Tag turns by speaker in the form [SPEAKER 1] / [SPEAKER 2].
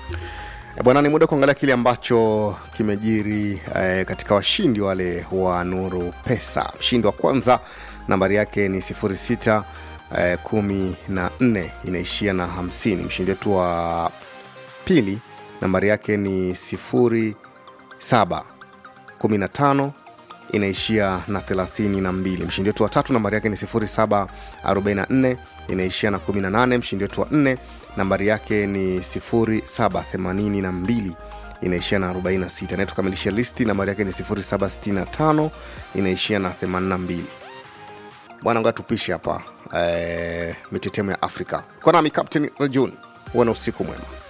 [SPEAKER 1] E bwana, ni muda kuangalia kile ambacho kimejiri eh, katika washindi wale wa Nuru Pesa. Mshindi wa kwanza nambari yake ni 06 eh, kumi na nne inaishia na 50. Mshindi wetu wa pili nambari yake ni 07 15 inaishia na 32. Mshindi wetu wa tatu nambari yake ni 0744 inaishia na 18. Mshindi wetu wa nne nambari yake ni 0782 inaishia na 46. Anayetukamilisha listi nambari yake ni 0765 inaishia na 82. Bwana, ngoja tupishe hapa eh, mitetemo ya Afrika kwa nami Captain Rajun. Huwa na usiku mwema.